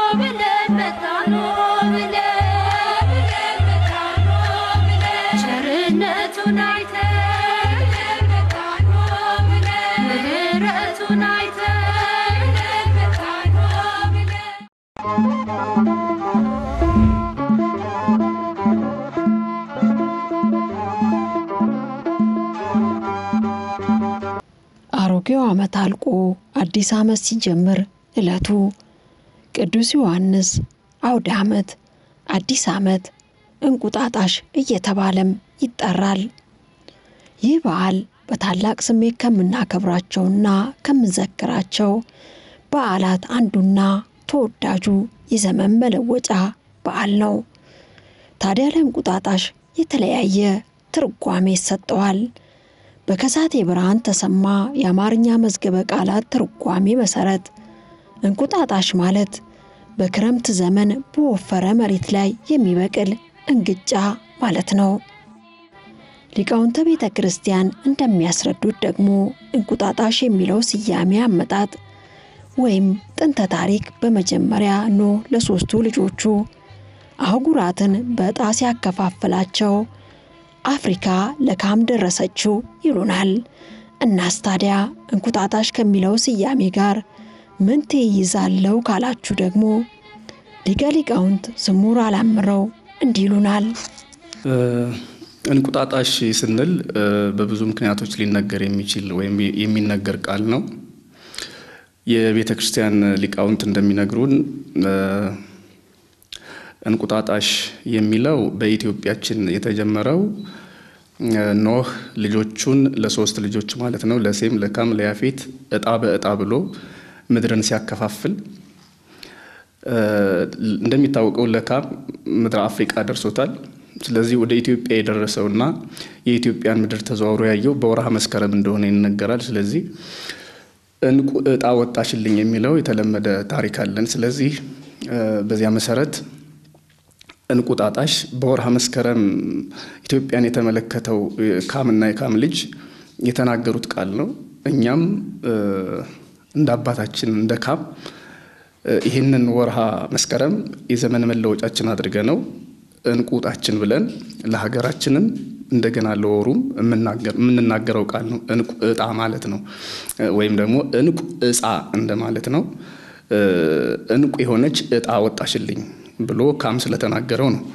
ብለን መጣን ብለን ብለን መጣን ብለን ቸርነቱን አይተን ብለን መጣን ብለን ምሕረቱን አይተን ብለን መጣን ብለን አሮጌው ዓመት አልቆ አዲስ ዓመት ሲጀምር ዕለቱ ቅዱስ ዮሐንስ አውደ ዓመት፣ አዲስ ዓመት፣ እንቁጣጣሽ እየተባለም ይጠራል። ይህ በዓል በታላቅ ስሜት ከምናከብራቸውና ከምንዘክራቸው በዓላት አንዱና ተወዳጁ የዘመን መለወጫ በዓል ነው። ታዲያ ለእንቁጣጣሽ የተለያየ ትርጓሜ ይሰጠዋል። በከሳቴ ብርሃን ተሰማ የአማርኛ መዝገበ ቃላት ትርጓሜ መሰረት እንቁጣጣሽ ማለት በክረምት ዘመን በወፈረ መሬት ላይ የሚበቅል እንግጫ ማለት ነው። ሊቃውንተ ቤተ ክርስቲያን እንደሚያስረዱት ደግሞ እንቁጣጣሽ የሚለው ስያሜ አመጣጥ ወይም ጥንተ ታሪክ በመጀመሪያ ኖህ ለሦስቱ ልጆቹ አህጉራትን በዕጣ ሲያከፋፍላቸው አፍሪካ ለካም ደረሰችው ይሉናል። እናስ ታዲያ እንቁጣጣሽ ከሚለው ስያሜ ጋር ምን ትይዛለው ካላችሁ ደግሞ ሊቀ ሊቃውንት ስሙር አላምረው እንዲህ ይሉናል። እንቁጣጣሽ ስንል በብዙ ምክንያቶች ሊነገር የሚችል ወይም የሚነገር ቃል ነው። የቤተ ክርስቲያን ሊቃውንት እንደሚነግሩን እንቁጣጣሽ የሚለው በኢትዮጵያችን የተጀመረው ኖህ ልጆቹን ለሶስት ልጆች ማለት ነው ለሴም፣ ለካም፣ ለያፌት እጣ በእጣ ብሎ ምድርን ሲያከፋፍል እንደሚታወቀው ለካም ምድረ አፍሪቃ ደርሶታል። ስለዚህ ወደ ኢትዮጵያ የደረሰውና የኢትዮጵያን ምድር ተዘዋውሮ ያየው በወርሃ መስከረም እንደሆነ ይነገራል። ስለዚህ እንቁ እጣ ወጣሽልኝ የሚለው የተለመደ ታሪክ አለን። ስለዚህ በዚያ መሰረት እንቁጣጣሽ በወርሃ መስከረም ኢትዮጵያን የተመለከተው ካምና የካም ልጅ የተናገሩት ቃል ነው። እኛም እንደ አባታችን እንደ ካም ይህንን ወርሃ መስከረም የዘመን መለወጫችን አድርገ ነው እንቁጣችን ብለን ለሀገራችንም እንደገና ለወሩም የምንናገረው ቃል ነው። እንቁ እጣ ማለት ነው። ወይም ደግሞ እንቁ እጻ እንደማለት ነው። እንቁ የሆነች እጣ ወጣሽልኝ ብሎ ካም ስለተናገረው ነው።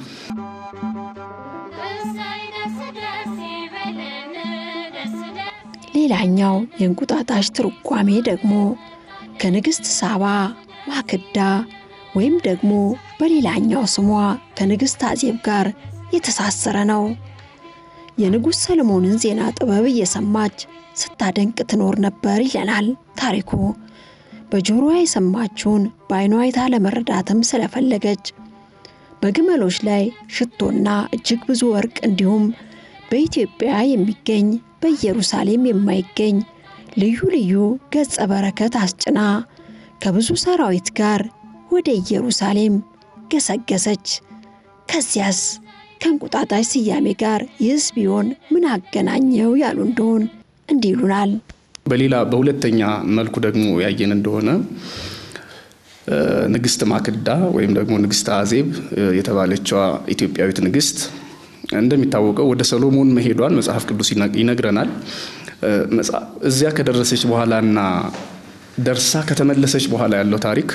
እሰይ ደስ ደስ ይበለን ደስ ደስ ሌላኛው የእንቁጣጣሽ ትርጓሜ ደግሞ ከንግሥት ሳባ ማክዳ ወይም ደግሞ በሌላኛው ስሟ ከንግሥት አዜብ ጋር የተሳሰረ ነው። የንጉሥ ሰለሞንን ዜና ጥበብ እየሰማች ስታደንቅ ትኖር ነበር ይለናል ታሪኩ። በጆሮዋ የሰማችውን በዓይኗ አይታ ለመረዳትም ስለፈለገች በግመሎች ላይ ሽቶና እጅግ ብዙ ወርቅ እንዲሁም በኢትዮጵያ የሚገኝ በኢየሩሳሌም የማይገኝ ልዩ ልዩ ገጸ በረከት አስጭና ከብዙ ሰራዊት ጋር ወደ ኢየሩሳሌም ገሰገሰች። ከዚያስ ከእንቁጣጣሽ ስያሜ ጋር ይህስ ቢሆን ምን አገናኘው ያሉ እንደሆን እንዲህ ይሉናል። በሌላ በሁለተኛ መልኩ ደግሞ ያየን እንደሆነ ንግስት ማክዳ ወይም ደግሞ ንግስት አዜብ የተባለችዋ ኢትዮጵያዊት ንግስት እንደሚታወቀው ወደ ሰሎሞን መሄዷን መጽሐፍ ቅዱስ ይነግረናል። እዚያ ከደረሰች በኋላና ደርሳ ከተመለሰች በኋላ ያለው ታሪክ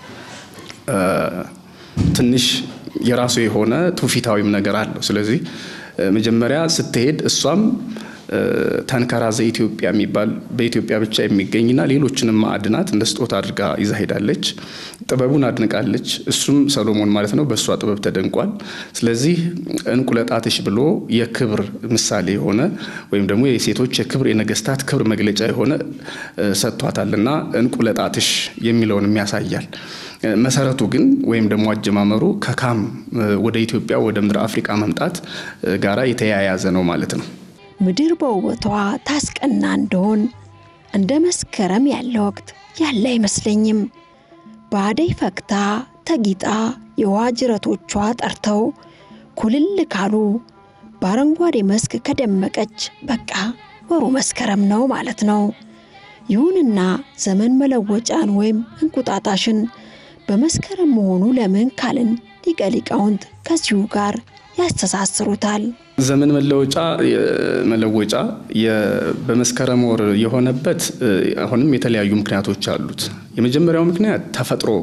ትንሽ የራሱ የሆነ ትውፊታዊም ነገር አለው። ስለዚህ መጀመሪያ ስትሄድ እሷም ተንከራ ዘኢትዮጵያ የሚባል በኢትዮጵያ ብቻ የሚገኝና ሌሎችንም ማዕድናት እንደ ስጦታ አድርጋ ይዛ ሄዳለች። ጥበቡን አድንቃለች። እሱም ሰሎሞን ማለት ነው። በእሷ ጥበብ ተደንቋል። ስለዚህ እንቁለጣትሽ ብሎ የክብር ምሳሌ የሆነ ወይም ደግሞ የሴቶች የክብር የነገስታት ክብር መግለጫ የሆነ ሰጥቷታልና እንቁለጣትሽ የሚለውንም ያሳያል። መሰረቱ ግን ወይም ደግሞ አጀማመሩ ከካም ወደ ኢትዮጵያ ወደ ምድር አፍሪቃ መምጣት ጋራ የተያያዘ ነው ማለት ነው። ምድር በውበቷ ታስቀና እንደሆን እንደ መስከረም ያለ ወቅት ያለ አይመስለኝም። በአደይ ፈክታ ተጊጣ የውሃ ጅረቶቿ ጠርተው ኩልል ካሉ በአረንጓዴ መስክ ከደመቀች በቃ ወሩ መስከረም ነው ማለት ነው። ይሁንና ዘመን መለወጫን ወይም እንቁጣጣሽን በመስከረም መሆኑ ለምን ካልን ሊቀ ሊቃውንት ከዚሁ ጋር ያስተሳስሩታል። ዘመን መለወጫ መለወጫ በመስከረም ወር የሆነበት አሁንም የተለያዩ ምክንያቶች አሉት። የመጀመሪያው ምክንያት ተፈጥሮ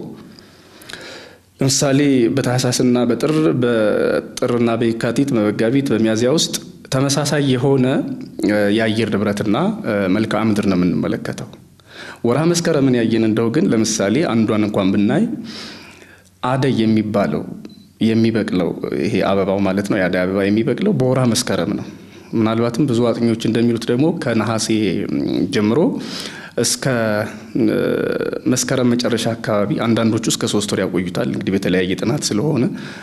ለምሳሌ በታህሳስና በጥር በጥርና በየካቲት በመጋቢት በሚያዝያ ውስጥ ተመሳሳይ የሆነ የአየር ንብረትና መልክዓ ምድር ነው የምንመለከተው። ወርሃ መስከረምን ያየን እንደው ግን ለምሳሌ አንዷን እንኳን ብናይ አደይ የሚባለው የሚበቅለው ይሄ አበባው ማለት ነው የአደይ አበባ የሚበቅለው በወርሃ መስከረም ነው። ምናልባትም ብዙ አጥኚዎች እንደሚሉት ደግሞ ከነሐሴ ጀምሮ እስከ መስከረም መጨረሻ አካባቢ አንዳንዶቹ እስከ ሶስት ወር ያቆዩታል። እንግዲህ በተለያየ ጥናት ስለሆነ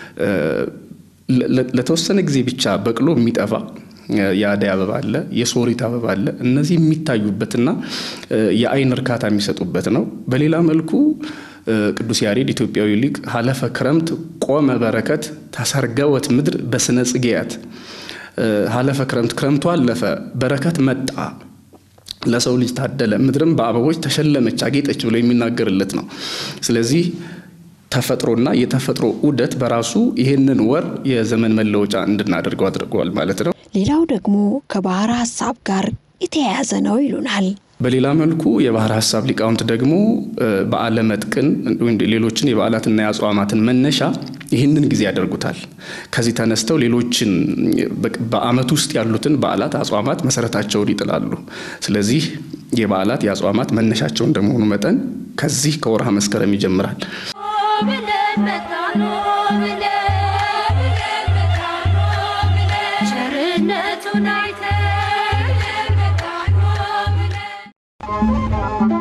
ለተወሰነ ጊዜ ብቻ በቅሎ የሚጠፋ የአደይ አበባ አለ፣ የሶሪት አበባ አለ። እነዚህ የሚታዩበትና የአይን እርካታ የሚሰጡበት ነው። በሌላ መልኩ ቅዱስ ያሬድ ኢትዮጵያዊ ሊቅ ሀለፈ ክረምት ቆመ በረከት ተሰርገወት ምድር በስነ ጽጌያት ሀለፈ ክረምት ክረምቱ አለፈ በረከት መጣ ለሰው ልጅ ታደለ ምድርም በአበቦች ተሸለመች አጌጠች ብሎ የሚናገርለት ነው። ስለዚህ ተፈጥሮና የተፈጥሮ ዑደት በራሱ ይህንን ወር የዘመን መለወጫ እንድናደርገው አድርገዋል ማለት ነው። ሌላው ደግሞ ከባሕረ ሐሳብ ጋር የተያያዘ ነው ይሉናል። በሌላ መልኩ የባሕረ ሐሳብ ሊቃውንት ደግሞ በዓለ መጥቅን ሌሎችን የበዓላትና የአጽዋማትን መነሻ ይህንን ጊዜ ያደርጉታል። ከዚህ ተነስተው ሌሎችን በዓመት ውስጥ ያሉትን በዓላት፣ አጽዋማት መሰረታቸውን ይጥላሉ። ስለዚህ የበዓላት የአጽዋማት መነሻቸው እንደመሆኑ መጠን ከዚህ ከወርሃ መስከረም ይጀምራል። ብለን መጣን ብለን ብለን መጣን ብለን ቸርነቱን አይተን መጣን ብለን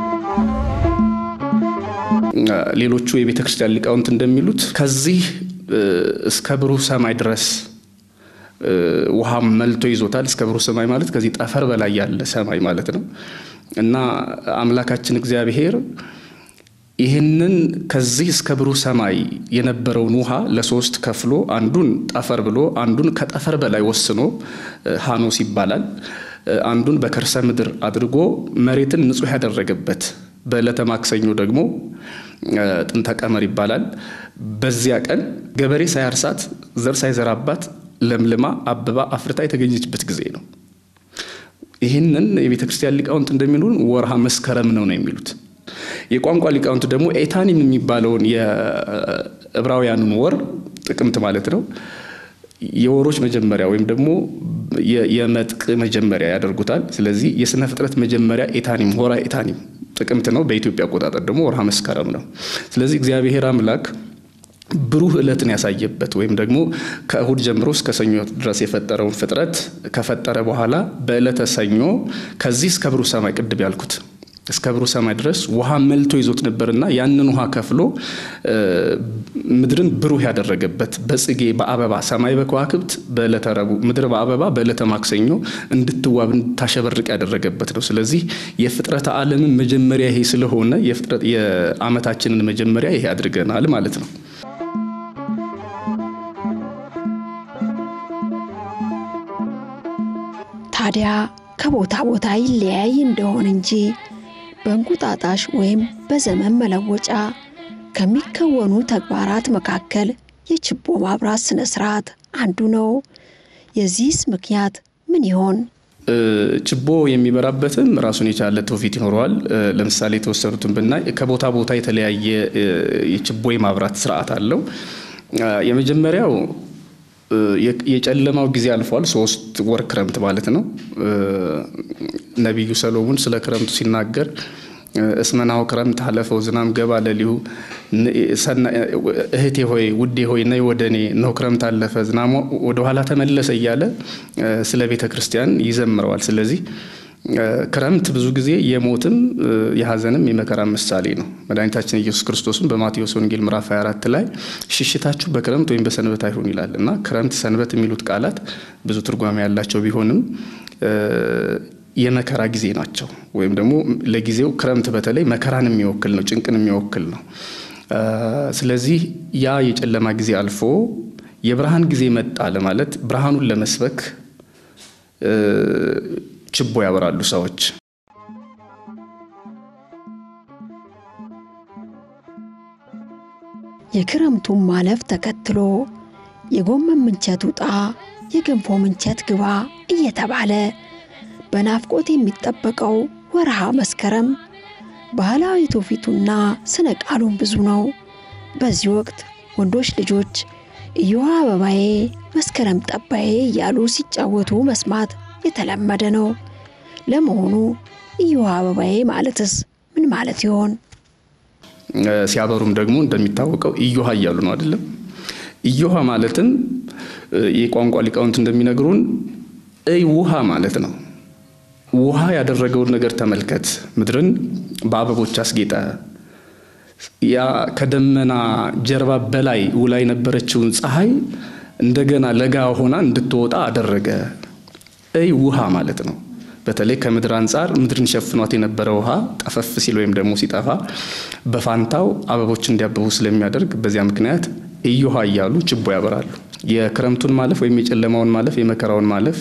ሌሎቹ የቤተ ክርስቲያን ሊቃውንት እንደሚሉት ከዚህ እስከ ብሩህ ሰማይ ድረስ ውሃም መልቶ ይዞታል። እስከ ብሩህ ሰማይ ማለት ከዚህ ጠፈር በላይ ያለ ሰማይ ማለት ነው እና አምላካችን እግዚአብሔር ይህንን ከዚህ እስከ ብሩህ ሰማይ የነበረውን ውሃ ለሶስት ከፍሎ አንዱን ጠፈር ብሎ አንዱን ከጠፈር በላይ ወስኖ ሐኖስ ይባላል። አንዱን በከርሰ ምድር አድርጎ መሬትን ንጹሕ ያደረገበት በዕለተ ማክሰኞ ደግሞ ጥንተ ቀመር ይባላል። በዚያ ቀን ገበሬ ሳያርሳት ዘር ሳይዘራባት ለምልማ አበባ አፍርታ የተገኘችበት ጊዜ ነው። ይህንን የቤተ ክርስቲያን ሊቃውንት እንደሚሉን ወርሃ መስከረም ነው ነው የሚሉት። የቋንቋ ሊቃውንት ደግሞ ኤታኒም የሚባለውን የዕብራውያኑን ወር ጥቅምት ማለት ነው የወሮች መጀመሪያ ወይም ደግሞ የመጥቅ መጀመሪያ ያደርጉታል። ስለዚህ የስነ ፍጥረት መጀመሪያ ኤታኒም ሆራ ኤታኒም ጥቅምት ነው። በኢትዮጵያ አቆጣጠር ደግሞ ወርሃ መስከረም ነው። ስለዚህ እግዚአብሔር አምላክ ብሩህ ዕለትን ያሳየበት ወይም ደግሞ ከእሁድ ጀምሮ እስከ ሰኞ ድረስ የፈጠረውን ፍጥረት ከፈጠረ በኋላ በዕለተ ሰኞ ከዚህ እስከ ብሩህ ሰማይ ቅድም ያልኩት እስከ ብሩህ ሰማይ ድረስ ውሃ መልቶ ይዞት ነበርና ያንን ውሃ ከፍሎ ምድርን ብሩህ ያደረገበት በጽጌ በአበባ ሰማይ በከዋክብት በዕለተ ረቡዕ ምድር በአበባ በዕለተ ማክሰኞ እንድትዋብ እንድታሸበርቅ ያደረገበት ነው። ስለዚህ የፍጥረተ ዓለምን መጀመሪያ ይሄ ስለሆነ የዓመታችንን መጀመሪያ ይሄ አድርገናል ማለት ነው። ታዲያ ከቦታ ቦታ ይለያይ እንደሆን እንጂ በእንቁጣጣሽ ወይም በዘመን መለወጫ ከሚከወኑ ተግባራት መካከል የችቦ ማብራት ስነ ስርዓት አንዱ ነው። የዚህስ ምክንያት ምን ይሆን? ችቦ የሚበራበትም ራሱን የቻለ ትውፊት ይኖረዋል። ለምሳሌ የተወሰኑትን ብናይ ከቦታ ቦታ የተለያየ የችቦ የማብራት ስርዓት አለው። የመጀመሪያው የጨለማው ጊዜ አልፏል። ሶስት ወር ክረምት ማለት ነው። ነቢዩ ሰሎሞን ስለ ክረምቱ ሲናገር እስመናው ክረምት አለፈው ዝናም ገባ ለሊሁ እህቴ ሆይ ውዴ ሆይ ነይ ወደ እኔ ነው ክረምት አለፈ ዝናሙ ወደኋላ ተመለሰ እያለ ስለ ቤተ ክርስቲያን ይዘምረዋል። ስለዚህ ክረምት ብዙ ጊዜ የሞትም የሐዘንም የመከራ ምሳሌ ነው። መድኃኒታችን ኢየሱስ ክርስቶስን በማቴዎስ ወንጌል ምዕራፍ 24 ላይ ሽሽታችሁ በክረምት ወይም በሰንበት አይሁን ይላል እና ክረምት፣ ሰንበት የሚሉት ቃላት ብዙ ትርጓሜ ያላቸው ቢሆንም የመከራ ጊዜ ናቸው። ወይም ደግሞ ለጊዜው ክረምት በተለይ መከራን የሚወክል ነው፣ ጭንቅን የሚወክል ነው። ስለዚህ ያ የጨለማ ጊዜ አልፎ የብርሃን ጊዜ መጣ ለማለት ብርሃኑን ለመስበክ ችቦ ያበራሉ ሰዎች። የክረምቱን ማለፍ ተከትሎ የጎመን ምንቸት ውጣ፣ የገንፎ ምንቸት ግባ እየተባለ በናፍቆት የሚጠበቀው ወርሃ መስከረም ባህላዊ ትውፊቱና ስነ ቃሉን ብዙ ነው። በዚህ ወቅት ወንዶች ልጆች እዮሃ አበባዬ መስከረም ጠባዬ እያሉ ሲጫወቱ መስማት የተለመደ ነው። ለመሆኑ እዮሃ አበባዬ ማለትስ ምን ማለት ይሆን? ሲያበሩም ደግሞ እንደሚታወቀው እዮሃ እያሉ ነው አይደለም። እዮሃ ማለትም የቋንቋ ሊቃውንት እንደሚነግሩን እይ ውሃ ማለት ነው። ውሃ ያደረገውን ነገር ተመልከት። ምድርን በአበቦች አስጌጠ። ያ ከደመና ጀርባ በላይ ውላ የነበረችውን ፀሐይ እንደገና ለጋ ሆና እንድትወጣ አደረገ። እይ ውሃ ማለት ነው። በተለይ ከምድር አንጻር ምድርን ሸፍኗት የነበረ ውሃ ጠፈፍ ሲል ወይም ደግሞ ሲጠፋ በፋንታው አበቦች እንዲያብቡ ስለሚያደርግ በዚያ ምክንያት እዮሃ እያሉ ችቦ ያበራሉ። የክረምቱን ማለፍ ወይም የጨለማውን ማለፍ የመከራውን ማለፍ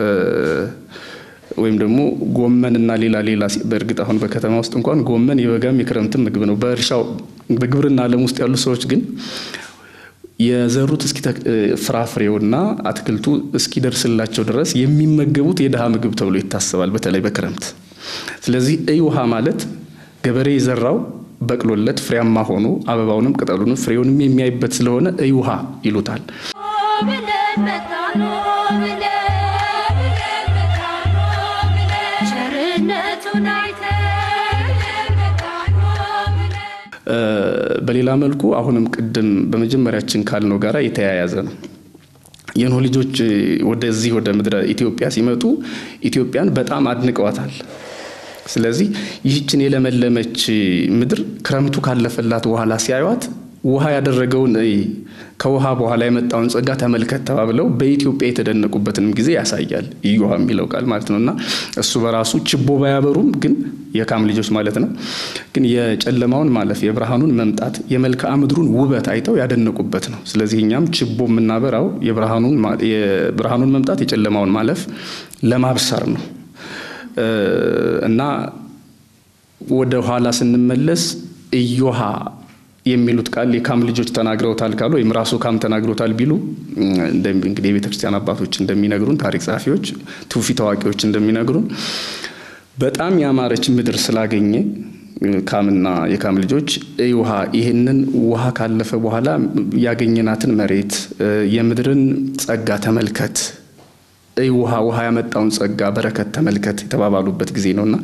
ወይም ደግሞ ጎመንና ሌላ ሌላ በእርግጥ አሁን በከተማ ውስጥ እንኳን ጎመን የበጋም የክረምትም ምግብ ነው። በእርሻው በግብርና ዓለም ውስጥ ያሉ ሰዎች ግን የዘሩት እስኪ ፍራፍሬውና አትክልቱ እስኪደርስላቸው ድረስ የሚመገቡት የድሃ ምግብ ተብሎ ይታሰባል፣ በተለይ በክረምት። ስለዚህ እይ ውሃ ማለት ገበሬ የዘራው በቅሎለት ፍሬያማ ሆኖ አበባውንም ቅጠሉንም ፍሬውንም የሚያይበት ስለሆነ እይ ውሃ ይሉታል። ብለን መጣን ብለን ብለን መጣን ብለን ቸርነቱን አይተን መጣን ብለን በሌላ መልኩ አሁንም ቅድም በመጀመሪያችን ካልነው ጋራ የተያያዘ ነው። የኖህ ልጆች ወደዚህ ወደ ምድረ ኢትዮጵያ ሲመጡ ኢትዮጵያን በጣም አድንቀዋታል። ስለዚህ ይህችን የለመለመች ምድር ክረምቱ ካለፈላት በኋላ ሲያዩት ውሃ ያደረገውን ከውሃ በኋላ የመጣውን ጸጋ ተመልከት ተባብለው በኢትዮጵያ የተደነቁበትንም ጊዜ ያሳያል እዮሃ የሚለው ቃል ማለት ነው። እና እሱ በራሱ ችቦ ባያበሩም ግን የካም ልጆች ማለት ነው። ግን የጨለማውን ማለፍ የብርሃኑን መምጣት የመልክዓ ምድሩን ውበት አይተው ያደነቁበት ነው። ስለዚህ እኛም ችቦ የምናበራው የብርሃኑን መምጣት የጨለማውን ማለፍ ለማብሰር ነው እና ወደ ኋላ ስንመለስ እዮሃ የሚሉት ቃል የካም ልጆች ተናግረውታል ካሉ ወይም ራሱ ካም ተናግሮታል ቢሉ እንግዲህ የቤተ ክርስቲያን አባቶች እንደሚነግሩን፣ ታሪክ ጸሐፊዎች፣ ትውፊት አዋቂዎች እንደሚነግሩን በጣም ያማረች ምድር ስላገኘ ካምና የካም ልጆች እይ ውሃ ይህንን ውሃ ካለፈ በኋላ ያገኘናትን መሬት የምድርን ጸጋ ተመልከት፣ እይ ውሃ ውሃ ያመጣውን ጸጋ በረከት ተመልከት የተባባሉበት ጊዜ ነውና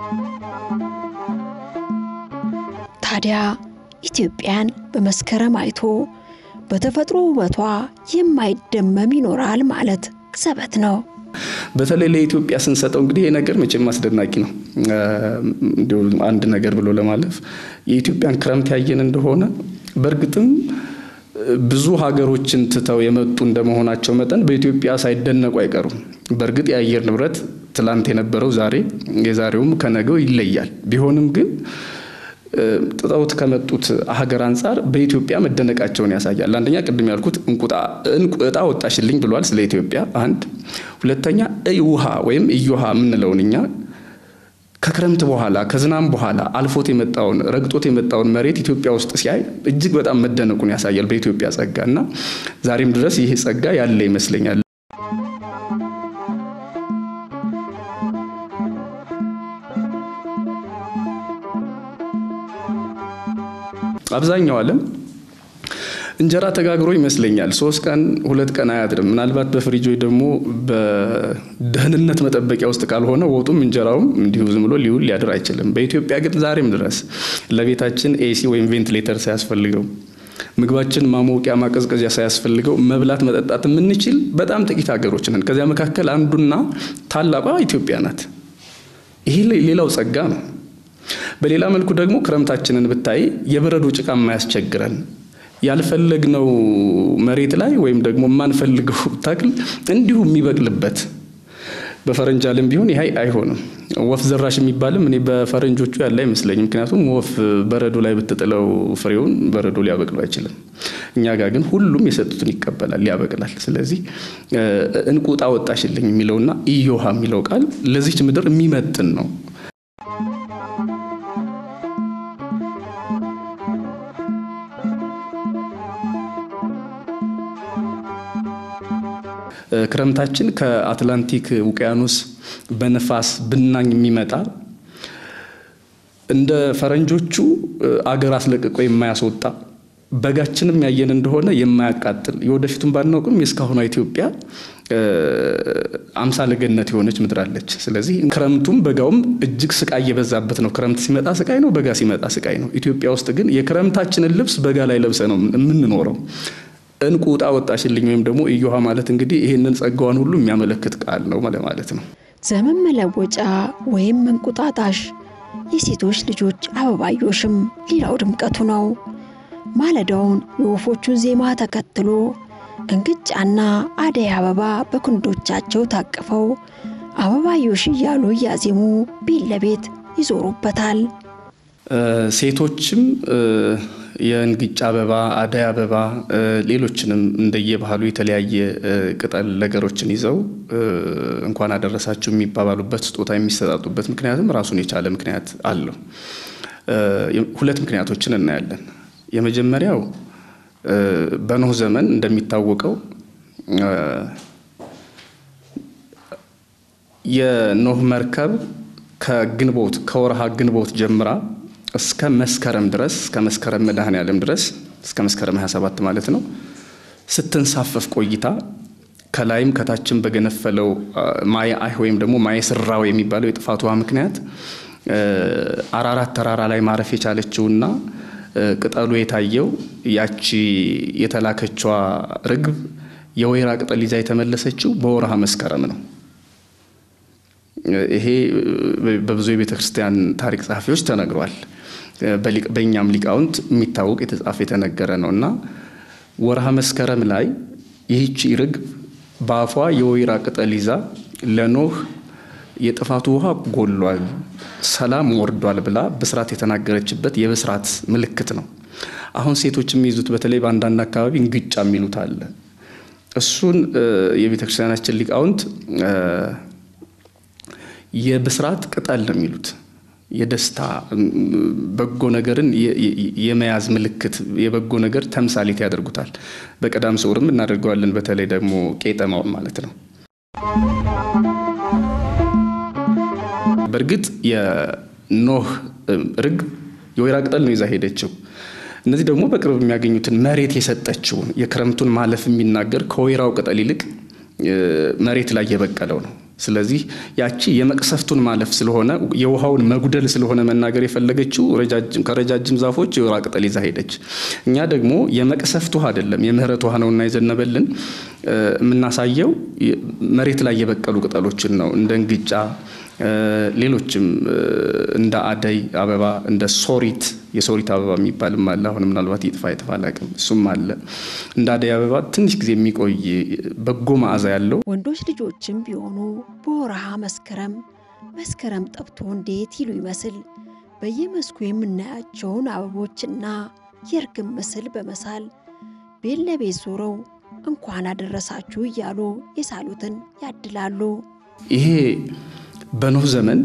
ታዲያ ኢትዮጵያን በመስከረም አይቶ በተፈጥሮ ውበቷ የማይደመም ይኖራል ማለት ዘበት ነው። በተለይ ለኢትዮጵያ ስንሰጠው እንግዲህ ይህ ነገር መቼም አስደናቂ ነው። እንዲሁ አንድ ነገር ብሎ ለማለፍ የኢትዮጵያን ክረምት ያየን እንደሆነ በእርግጥም ብዙ ሀገሮችን ትተው የመጡ እንደመሆናቸው መጠን በኢትዮጵያ ሳይደነቁ አይቀሩም። በእርግጥ የአየር ንብረት ትላንት የነበረው ዛሬ የዛሬውም ከነገው ይለያል። ቢሆንም ግን ጥጠውት ከመጡት ሀገር አንጻር በኢትዮጵያ መደነቃቸውን ያሳያል። አንደኛ ቅድም ያልኩት እጣ ወጣሽልኝ ብሏል ስለ ኢትዮጵያ አንድ። ሁለተኛ እይ ውሃ ወይም እዮሃ የምንለውን እኛ ከክረምት በኋላ ከዝናም በኋላ አልፎት የመጣውን ረግጦት የመጣውን መሬት ኢትዮጵያ ውስጥ ሲያይ እጅግ በጣም መደነቁን ያሳያል በኢትዮጵያ ጸጋ እና ዛሬም ድረስ ይህ ጸጋ ያለ ይመስለኛል። አብዛኛው ዓለም እንጀራ ተጋግሮ ይመስለኛል ሶስት ቀን ሁለት ቀን አያድርም። ምናልባት በፍሪጅ ወይ ደግሞ በደህንነት መጠበቂያ ውስጥ ካልሆነ ወጡም እንጀራውም እንዲሁ ዝም ብሎ ሊውል ሊያድር አይችልም። በኢትዮጵያ ግን ዛሬም ድረስ ለቤታችን ኤሲ ወይም ቬንቲሌተር ሳያስፈልገው ምግባችን ማሞቂያ ማቀዝቀዣ ሳያስፈልገው መብላት መጠጣት የምንችል በጣም ጥቂት ሀገሮች ነን። ከዚያ መካከል አንዱና ታላቋ ኢትዮጵያ ናት። ይሄ ሌላው ጸጋ ነው። በሌላ መልኩ ደግሞ ክረምታችንን ብታይ የበረዶ ጭቃ የማያስቸግረን ያልፈለግነው መሬት ላይ ወይም ደግሞ የማንፈልገው ተክል እንዲሁ የሚበቅልበት በፈረንጅ ዓለም ቢሆን ይሄ አይሆንም። ወፍ ዘራሽ የሚባልም እኔ በፈረንጆቹ ያለ አይመስለኝም። ምክንያቱም ወፍ በረዶ ላይ ብትጥለው ፍሬውን በረዶ ሊያበቅሉ አይችልም። እኛ ጋር ግን ሁሉም የሰጡትን ይቀበላል፣ ያበቅላል። ስለዚህ እንቁጣ ወጣሽልኝ የሚለውና እዮሃ የሚለው ቃል ለዚች ምድር የሚመጥን ነው። ክረምታችን ከአትላንቲክ ውቅያኖስ በነፋስ ብናኝ የሚመጣ እንደ ፈረንጆቹ አገር አስለቅቆ የማያስወጣ በጋችንም ያየን እንደሆነ የማያቃጥል የወደፊቱን ባናውቅም የእስካሁኗ ኢትዮጵያ አምሳለ ገነት የሆነች ምድር አለች። ስለዚህ ክረምቱም በጋውም እጅግ ስቃይ የበዛበት ነው። ክረምት ሲመጣ ስቃይ ነው፣ በጋ ሲመጣ ስቃይ ነው። ኢትዮጵያ ውስጥ ግን የክረምታችንን ልብስ በጋ ላይ ለብሰ ነው የምንኖረው። እንቁ ዕጣ ወጣሽልኝ ወይም ደግሞ እዮሃ ማለት እንግዲህ ይህንን ጸጋዋን ሁሉ የሚያመለክት ቃል ነው ማለት ነው። ዘመን መለወጫ ወይም እንቁጣጣሽ የሴቶች ልጆች አበባዮሽም ሌላው ድምቀቱ ነው። ማለዳውን የወፎቹን ዜማ ተከትሎ እንግጫና አደይ አበባ በክንዶቻቸው ታቅፈው አበባዮሽ እያሉ እያዜሙ ቤት ለቤት ይዞሩበታል። ሴቶችም የእንግጫ አበባ፣ አደይ አበባ፣ ሌሎችንም እንደየባህሉ የተለያየ ቅጠል ነገሮችን ይዘው እንኳን አደረሳችሁ የሚባባሉበት ስጦታ የሚሰጣጡበት ምክንያትም ራሱን የቻለ ምክንያት አለው። ሁለት ምክንያቶችን እናያለን። የመጀመሪያው በኖህ ዘመን እንደሚታወቀው የኖህ መርከብ ከግንቦት ከወርሃ ግንቦት ጀምራ እስከ መስከረም ድረስ እስከ መስከረም መድኃኔ ዓለም ድረስ እስከ መስከረም 27 ማለት ነው ስትንሳፈፍ ቆይታ ከላይም ከታችም በገነፈለው ማየ አይህ ወይም ደግሞ ማየ ስራው የሚባለው የጥፋት ውሃ ምክንያት አራራት ተራራ ላይ ማረፍ የቻለችውና ቅጠሉ የታየው ያቺ የተላከችዋ ርግብ የወይራ ቅጠል ይዛ የተመለሰችው በወርሃ መስከረም ነው። ይሄ በብዙ የቤተ ክርስቲያን ታሪክ ጸሐፊዎች ተነግሯል። በእኛም ሊቃውንት የሚታወቅ የተጻፈ የተነገረ ነው እና ወርሃ መስከረም ላይ ይህቺ ርግብ በአፏ የወይራ ቅጠል ይዛ ለኖህ የጥፋቱ ውሃ ጎሏል፣ ሰላም ወርዷል ብላ ብስራት የተናገረችበት የብስራት ምልክት ነው። አሁን ሴቶች የሚይዙት በተለይ በአንዳንድ አካባቢ እንግጫ የሚሉት አለ። እሱን የቤተ ክርስቲያናችን ሊቃውንት የብስራት ቅጠል ነው የሚሉት። የደስታ በጎ ነገርን የመያዝ ምልክት፣ የበጎ ነገር ተምሳሌት ያደርጉታል። በቀዳም ስዑርም እናደርገዋለን። በተለይ ደግሞ ቄጠማውን ማለት ነው። በእርግጥ የኖህ ርግብ የወይራ ቅጠል ነው ይዛ ሄደችው። እነዚህ ደግሞ በቅርብ የሚያገኙትን መሬት የሰጠችውን የክረምቱን ማለፍ የሚናገር ከወይራው ቅጠል ይልቅ መሬት ላይ የበቀለው ነው። ስለዚህ ያቺ የመቅሰፍቱን ማለፍ ስለሆነ የውሃውን መጉደል ስለሆነ መናገር የፈለገችው ከረጃጅም ዛፎች የወይራ ቅጠል ይዛ ሄደች። እኛ ደግሞ የመቅሰፍት ውሃ አይደለም የምህረት ውሃ ነውና የዘነበልን የምናሳየው መሬት ላይ የበቀሉ ቅጠሎችን ነው እንደ እንግጫ ሌሎችም እንደ አደይ አበባ እንደ ሶሪት የሶሪት አበባ የሚባልም አለ። አሁን ምናልባት ይጥፋ ይጥፋ አላውቅም። እሱም አለ። እንደ አደይ አበባ ትንሽ ጊዜ የሚቆይ በጎ መዓዛ ያለው ወንዶች ልጆችም ቢሆኑ በወርሃ መስከረም መስከረም ጠብቶ እንዴት ይሉ ይመስል በየመስኩ የምናያቸውን አበቦችና የእርግብ ምስል በመሳል ቤት ለቤት ዞረው እንኳን አደረሳችሁ እያሉ የሳሉትን ያድላሉ። ይሄ በኖህ ዘመን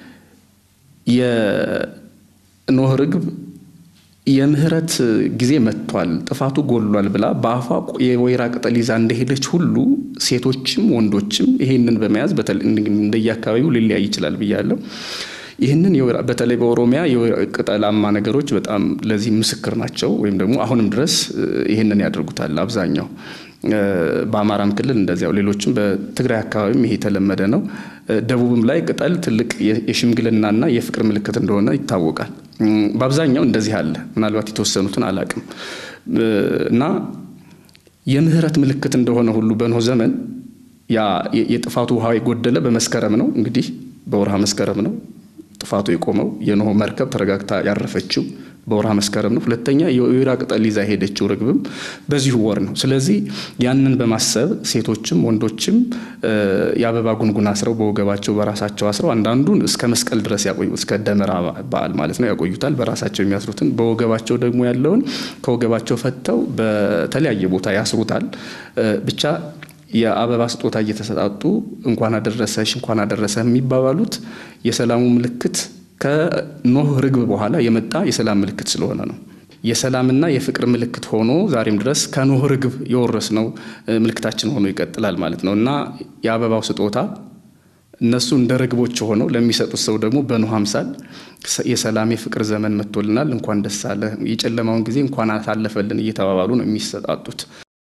የኖህ ርግብ የምህረት ጊዜ መጥቷል፣ ጥፋቱ ጎሏል ብላ በአፏ የወይራ ቅጠል ይዛ እንደሄደች ሁሉ ሴቶችም ወንዶችም ይሄንን በመያዝ እንደየአካባቢው ሊለያይ ይችላል ብያለሁ። ይህንን በተለይ በኦሮሚያ ቅጠላማ ነገሮች በጣም ለዚህ ምስክር ናቸው። ወይም ደግሞ አሁንም ድረስ ይህንን ያደርጉታል አብዛኛው በአማራም ክልል እንደዚያው፣ ሌሎችም በትግራይ አካባቢም ይሄ የተለመደ ነው። ደቡብም ላይ ቅጠል ትልቅ የሽምግልናና የፍቅር ምልክት እንደሆነ ይታወቃል። በአብዛኛው እንደዚህ አለ። ምናልባት የተወሰኑትን አላቅም እና የምህረት ምልክት እንደሆነ ሁሉ በኖህ ዘመን ያ የጥፋቱ ውሃ የጎደለ በመስከረም ነው። እንግዲህ በወርሃ መስከረም ነው ጥፋቱ የቆመው። የኖህ መርከብ ተረጋግታ ያረፈችው በወርሃ መስከረም ነው። ሁለተኛ የወይራ ቅጠል ይዛ ሄደችው ርግብም በዚሁ ወር ነው። ስለዚህ ያንን በማሰብ ሴቶችም ወንዶችም የአበባ ጉንጉን አስረው በወገባቸው በራሳቸው አስረው አንዳንዱን እስከ መስቀል ድረስ ያቆዩ እስከ ደመራ በዓል ማለት ነው ያቆዩታል። በራሳቸው የሚያስሩትን በወገባቸው ደግሞ ያለውን ከወገባቸው ፈተው በተለያየ ቦታ ያስሩታል። ብቻ የአበባ ስጦታ እየተሰጣጡ እንኳን አደረሰሽ እንኳን አደረሰ የሚባባሉት የሰላሙ ምልክት ከኖህ ርግብ በኋላ የመጣ የሰላም ምልክት ስለሆነ ነው። የሰላምና የፍቅር ምልክት ሆኖ ዛሬም ድረስ ከኖህ ርግብ የወረስነው ምልክታችን ሆኖ ይቀጥላል ማለት ነው እና የአበባው ስጦታ እነሱ እንደ ርግቦች ሆነው ለሚሰጡት ሰው ደግሞ በኖህ አምሳል የሰላም የፍቅር ዘመን መጥቶልናል፣ እንኳን ደስ አለ፣ የጨለማውን ጊዜ እንኳን አሳለፈልን እየተባባሉ ነው የሚሰጣጡት።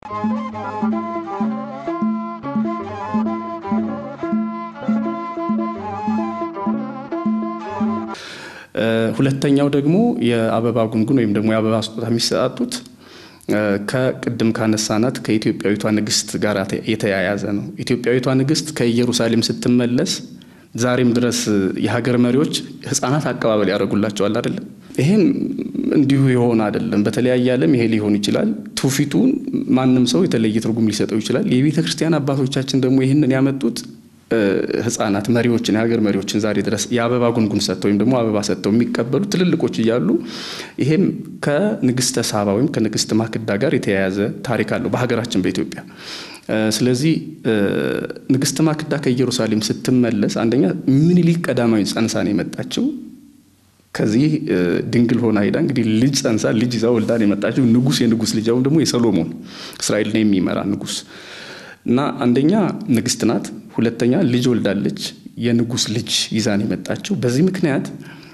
ሁለተኛው ደግሞ የአበባ ጉንጉን ወይም ደግሞ የአበባ ስጦታ የሚሰጣጡት ከቅድም ካነሳናት ከኢትዮጵያዊቷ ንግስት ጋር የተያያዘ ነው። ኢትዮጵያዊቷ ንግስት ከኢየሩሳሌም ስትመለስ ዛሬም ድረስ የሀገር መሪዎች ህፃናት አቀባበል ያደርጉላቸዋል አይደለም። ይሄም እንዲሁ የሆነ አይደለም። በተለያየ ዓለም ይሄ ሊሆን ይችላል። ትውፊቱን ማንም ሰው የተለየ ትርጉም ሊሰጠው ይችላል። የቤተ ክርስቲያን አባቶቻችን ደግሞ ይህንን ያመጡት ህጻናት መሪዎችን የሀገር መሪዎችን ዛሬ ድረስ የአበባ ጉንጉን ሰጥተው ወይም ደግሞ አበባ ሰጥተው የሚቀበሉ ትልልቆች እያሉ ይሄም ከንግስተ ሳባ ወይም ከንግስት ማክዳ ጋር የተያያዘ ታሪክ አለው በሀገራችን በኢትዮጵያ። ስለዚህ ንግስት ማክዳ ከኢየሩሳሌም ስትመለስ አንደኛ ምኒልክ ቀዳማዊ ጸንሳ ነው የመጣችው። ከዚህ ድንግል ሆና ሄዳ እንግዲህ ልጅ ጸንሳ ልጅ ይዛ ወልዳ ነው የመጣችው። ንጉስ የንጉስ ልጅ አሁን ደግሞ የሰሎሞን እስራኤልን የሚመራ ንጉስ እና አንደኛ ንግስት ናት። ሁለተኛ ልጅ ወልዳለች። የንጉስ ልጅ ይዛን የመጣችው በዚህ ምክንያት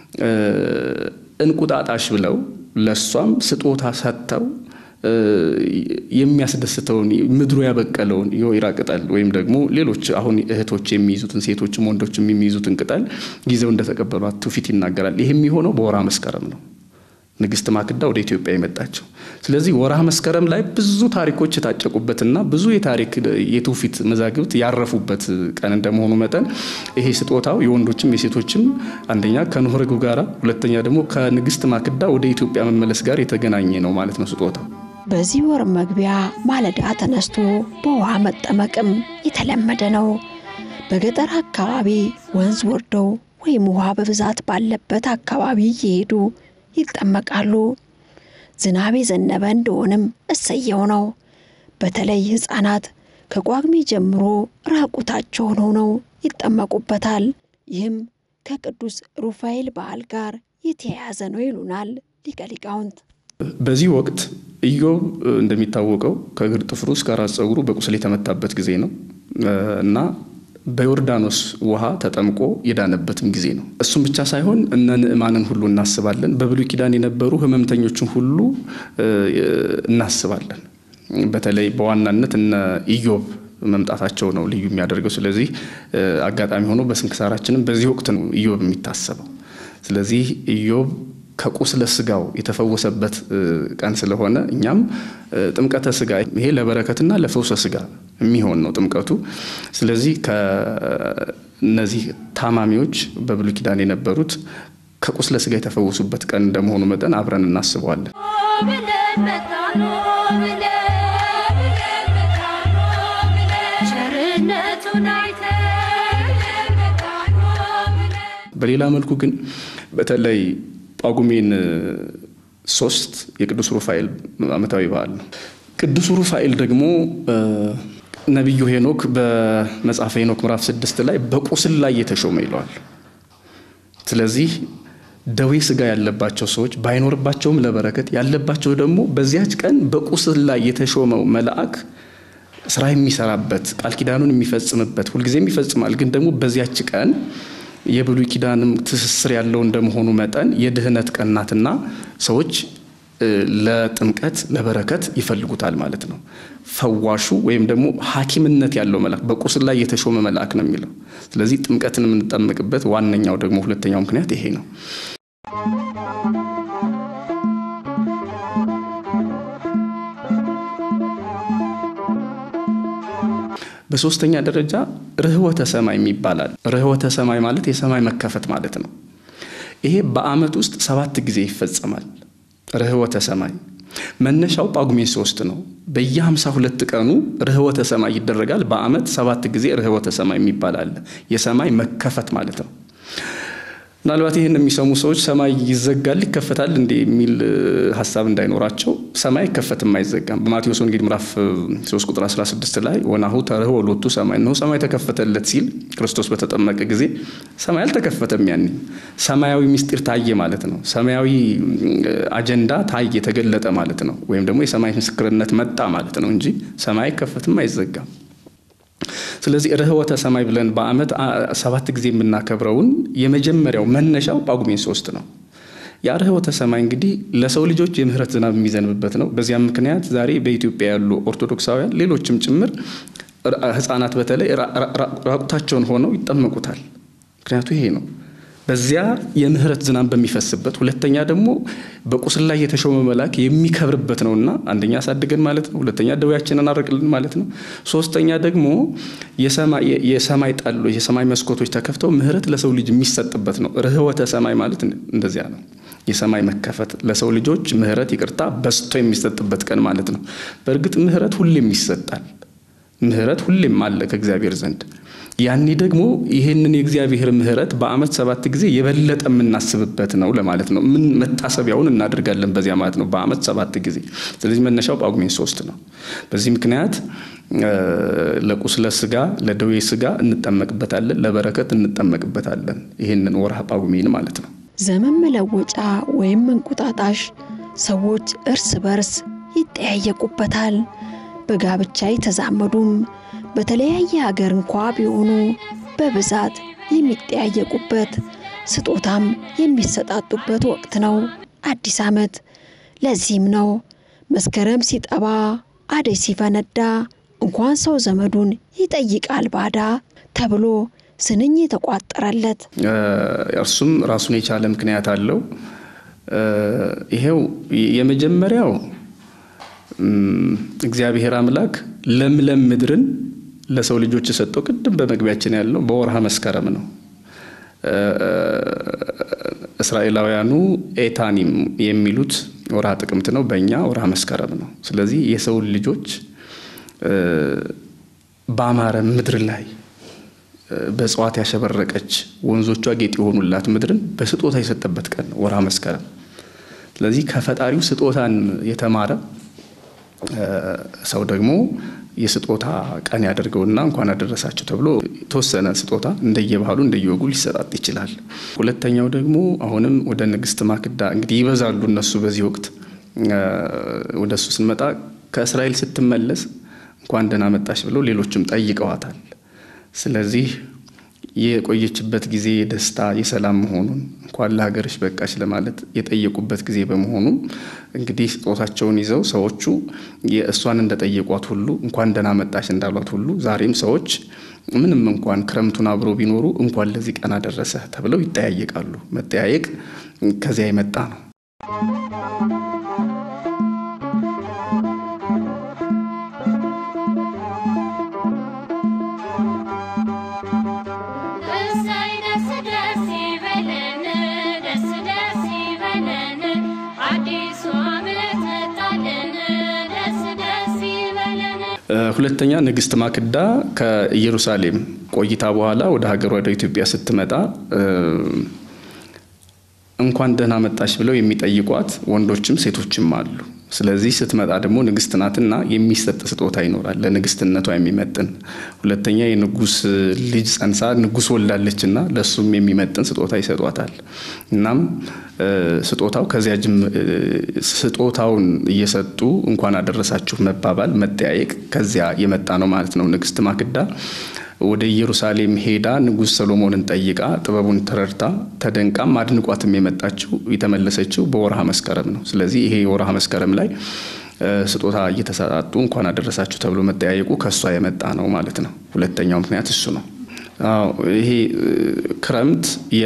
እንቁጣጣሽ ብለው ለእሷም ስጦታ ሰጥተው የሚያስደስተውን ምድሩ ያበቀለውን የወይራ ቅጠል ወይም ደግሞ ሌሎች አሁን እህቶች የሚይዙትን ሴቶችም ወንዶችም የሚይዙትን ቅጠል ይዘው እንደተቀበሏት ትውፊት ይናገራል። ይህ የሚሆነው በወርሃ መስከረም ነው። ንግስት ማክዳ ወደ ኢትዮጵያ የመጣቸው። ስለዚህ ወርሃ መስከረም ላይ ብዙ ታሪኮች የታጨቁበትና ብዙ የታሪክ የትውፊት መዛግብት ያረፉበት ቀን እንደመሆኑ መጠን ይሄ ስጦታው የወንዶችም የሴቶችም አንደኛ ከኖህ ርግብ ጋር፣ ሁለተኛ ደግሞ ከንግስት ማክዳ ወደ ኢትዮጵያ መመለስ ጋር የተገናኘ ነው ማለት ነው ስጦታው። በዚህ ወር መግቢያ ማለዳ ተነስቶ በውሃ መጠመቅም የተለመደ ነው። በገጠር አካባቢ ወንዝ ወርደው ወይም ውሃ በብዛት ባለበት አካባቢ እየሄዱ ይጠመቃሉ። ዝናብ የዘነበ እንደሆንም እሰየው ነው። በተለይ ሕፃናት ከጳጉሜ ጀምሮ ራቁታቸውን ሆነው ይጠመቁበታል። ይህም ከቅዱስ ሩፋኤል በዓል ጋር የተያያዘ ነው ይሉናል ሊቀ ሊቃውንት። በዚህ ወቅት ኢዮብ እንደሚታወቀው ከእግር ጥፍሩ እስከ ራስ ፀጉሩ በቁስል የተመታበት ጊዜ ነው እና በዮርዳኖስ ውሃ ተጠምቆ የዳነበትም ጊዜ ነው። እሱም ብቻ ሳይሆን እነ ንዕማንን ሁሉ እናስባለን። በብሉይ ኪዳን የነበሩ ሕመምተኞችን ሁሉ እናስባለን። በተለይ በዋናነት እነ ኢዮብ መምጣታቸው ነው ልዩ የሚያደርገው። ስለዚህ አጋጣሚ ሆኖ በስንክሳራችንም በዚህ ወቅት ነው ኢዮብ የሚታሰበው። ስለዚህ ኢዮብ ከቁስለ ስጋው የተፈወሰበት ቀን ስለሆነ እኛም ጥምቀተ ስጋ ይሄ ለበረከትና ለፈውሰ ስጋ የሚሆን ነው ጥምቀቱ። ስለዚህ ከእነዚህ ታማሚዎች በብሉይ ኪዳን የነበሩት ከቁስለ ስጋ የተፈወሱበት ቀን እንደመሆኑ መጠን አብረን እናስበዋለን። በሌላ መልኩ ግን በተለይ ጳጉሜን ሶስት የቅዱስ ሩፋኤል ዓመታዊ በዓል ነው። ቅዱስ ሩፋኤል ደግሞ ነቢዩ ሄኖክ በመጽሐፈ ሄኖክ ምዕራፍ ስድስት ላይ በቁስል ላይ የተሾመ ይለዋል። ስለዚህ ደዌ ስጋ ያለባቸው ሰዎች ባይኖርባቸውም ለበረከት ያለባቸው ደግሞ በዚያች ቀን በቁስል ላይ የተሾመው መልአክ ስራ የሚሰራበት ቃል ኪዳኑን የሚፈጽምበት ሁልጊዜም ይፈጽማል። ግን ደግሞ በዚያች ቀን የብሉይ ኪዳንም ትስስር ያለው እንደመሆኑ መጠን የድህነት ቀን ናትና ሰዎች ለጥምቀት ለበረከት ይፈልጉታል ማለት ነው። ፈዋሹ ወይም ደግሞ ሐኪምነት ያለው መልአክ በቁስል ላይ የተሾመ መልአክ ነው የሚለው። ስለዚህ ጥምቀትን የምንጠመቅበት ዋነኛው ደግሞ ሁለተኛው ምክንያት ይሄ ነው። በሶስተኛ ደረጃ ርኅወተ ሰማይ ይባላል። ርኅወተ ሰማይ ማለት የሰማይ መከፈት ማለት ነው። ይሄ በዓመት ውስጥ ሰባት ጊዜ ይፈጸማል። ርኅወተ ሰማይ መነሻው ጳጉሜ ሶስት ነው። በየሀምሳ ሁለት ቀኑ ርኅወተ ሰማይ ይደረጋል። በዓመት ሰባት ጊዜ ርኅወተ ሰማይ የሚባል አለ። የሰማይ መከፈት ማለት ነው። ምናልባት ይህን የሚሰሙ ሰዎች ሰማይ ይዘጋል ይከፈታል እንዴ የሚል ሀሳብ እንዳይኖራቸው ሰማይ አይከፈትም አይዘጋም። በማቴዎስ ወንጌል ምዕራፍ 3 ቁጥር 16 ላይ ወናሁ ተርኅወ ሎቱ ሰማይ ነው ሰማይ ተከፈተለት ሲል ክርስቶስ በተጠመቀ ጊዜ ሰማይ አልተከፈተም። ያኔ ሰማያዊ ምስጢር ታየ ማለት ነው። ሰማያዊ አጀንዳ ታየ ተገለጠ ማለት ነው። ወይም ደግሞ የሰማይ ምስክርነት መጣ ማለት ነው እንጂ ሰማይ አይከፈትም አይዘጋም። ስለዚህ ርኅወተ ሰማይ ብለን በዓመት ሰባት ጊዜ የምናከብረውን የመጀመሪያው መነሻው ጳጉሜን ሶስት ነው። ያ ርኅወተ ሰማይ እንግዲህ ለሰው ልጆች የምህረት ዝናብ የሚዘንብበት ነው። በዚያም ምክንያት ዛሬ በኢትዮጵያ ያሉ ኦርቶዶክሳውያን ሌሎችም ጭምር ሕፃናት በተለይ ራቁታቸውን ሆነው ይጠመቁታል። ምክንያቱ ይሄ ነው። በዚያ የምህረት ዝናብ በሚፈስበት ሁለተኛ ደግሞ በቁስል ላይ የተሾመ መልአክ የሚከብርበት ነውና አንደኛ አሳድገን ማለት ነው። ሁለተኛ ደዌያችንን አረቅልን ማለት ነው። ሶስተኛ ደግሞ የሰማይ ጠሎች የሰማይ መስኮቶች ተከፍተው ምህረት ለሰው ልጅ የሚሰጥበት ነው። ርኅወተ ሰማይ ማለት እንደዚያ ነው። የሰማይ መከፈት ለሰው ልጆች ምህረት፣ ይቅርታ በስቶ የሚሰጥበት ቀን ማለት ነው። በእርግጥ ምህረት ሁሌም ይሰጣል። ምህረት ሁሌም አለ ከእግዚአብሔር ዘንድ ያኔ ደግሞ ይህንን የእግዚአብሔር ምህረት በዓመት ሰባት ጊዜ የበለጠ የምናስብበት ነው ለማለት ነው። ምን መታሰቢያውን እናደርጋለን በዚያ ማለት ነው በዓመት ሰባት ጊዜ። ስለዚህ መነሻው ጳጉሜን ሶስት ነው። በዚህ ምክንያት ለቁስለ ስጋ ለደዌ ስጋ እንጠመቅበታለን፣ ለበረከት እንጠመቅበታለን። ይህንን ወርሃ ጳጉሜን ማለት ነው። ዘመን መለወጫ ወይም እንቁጣጣሽ ሰዎች እርስ በርስ ይጠያየቁበታል። በጋብቻ የተዛመዱም በተለያየ ሀገር እንኳ ቢሆኑ በብዛት የሚጠያየቁበት ስጦታም የሚሰጣጡበት ወቅት ነው አዲስ ዓመት። ለዚህም ነው መስከረም ሲጠባ አደይ ሲፈነዳ እንኳን ሰው ዘመዱን ይጠይቃል ባዳ ተብሎ ስንኝ የተቋጠረለት። እርሱም ራሱን የቻለ ምክንያት አለው። ይሄው የመጀመሪያው እግዚአብሔር አምላክ ለምለም ምድርን ለሰው ልጆች የሰጠው ቅድም በመግቢያችን ያለው በወርሃ መስከረም ነው። እስራኤላውያኑ ኤታኒም የሚሉት ወርሃ ጥቅምት ነው፣ በእኛ ወርሃ መስከረም ነው። ስለዚህ የሰውን ልጆች በአማረ ምድር ላይ በእጽዋት ያሸበረቀች ወንዞቿ ጌጥ የሆኑላት ምድርን በስጦታ የሰጠበት ቀን ነው ወርሃ መስከረም። ስለዚህ ከፈጣሪው ስጦታን የተማረ ሰው ደግሞ የስጦታ ቀን ያደርገውና እንኳን አደረሳቸው ተብሎ የተወሰነ ስጦታ እንደየባህሉ እንደየወጉ ሊሰጣጥ ይችላል። ሁለተኛው ደግሞ አሁንም ወደ ንግስት ማክዳ እንግዲህ ይበዛሉ እነሱ በዚህ ወቅት ወደ እሱ ስንመጣ ከእስራኤል ስትመለስ እንኳን ደህና መጣሽ ብለው ሌሎችም ጠይቀዋታል። ስለዚህ የቆየችበት ጊዜ የደስታ የሰላም መሆኑን እንኳን ለሀገርሽ በቃሽ ለማለት የጠየቁበት ጊዜ በመሆኑ እንግዲህ ስጦታቸውን ይዘው ሰዎቹ የእሷን እንደጠየቋት ሁሉ እንኳን ደህና መጣሽ እንዳሏት ሁሉ ዛሬም ሰዎች ምንም እንኳን ክረምቱን አብሮ ቢኖሩ እንኳን ለዚህ ቀን አደረሰ ተብለው ይጠያየቃሉ። መጠያየቅ ከዚያ የመጣ ነው። እሰይ ደስ ደስ ይበለን ደስ ደስ ይበለን አዲሱ ዓመት መጣልን ደስ ደስ ይበለን። ሁለተኛ ንግስት ማክዳ ከኢየሩሳሌም ቆይታ በኋላ ወደ ሀገሯ ወደ ኢትዮጵያ ስትመጣ እንኳን ደህና መጣሽ ብለው የሚጠይቋት ወንዶችም ሴቶችም አሉ። ስለዚህ ስትመጣ ደግሞ ንግስት ናትና የሚሰጥ ስጦታ ይኖራል፣ ለንግስትነቷ የሚመጥን። ሁለተኛ የንጉስ ልጅ ጸንሳ ንጉስ ወልዳለችና ለእሱም የሚመጥን ስጦታ ይሰጧታል። እናም ስጦታው ከዚያ ጅም ስጦታውን እየሰጡ እንኳን አደረሳችሁ መባባል መጠያየቅ ከዚያ የመጣ ነው ማለት ነው። ንግስት ማክዳ ወደ ኢየሩሳሌም ሄዳ ንጉሥ ሰሎሞንን ጠይቃ ጥበቡን ተረድታ ተደንቃም አድንቋትም የመጣችው የተመለሰችው በወርሃ መስከረም ነው። ስለዚህ ይሄ የወርሃ መስከረም ላይ ስጦታ እየተሰጣጡ እንኳን አደረሳችሁ ተብሎ መጠያየቁ ከእሷ የመጣ ነው ማለት ነው። ሁለተኛው ምክንያት እሱ ነው። አዎ ይሄ ክረምት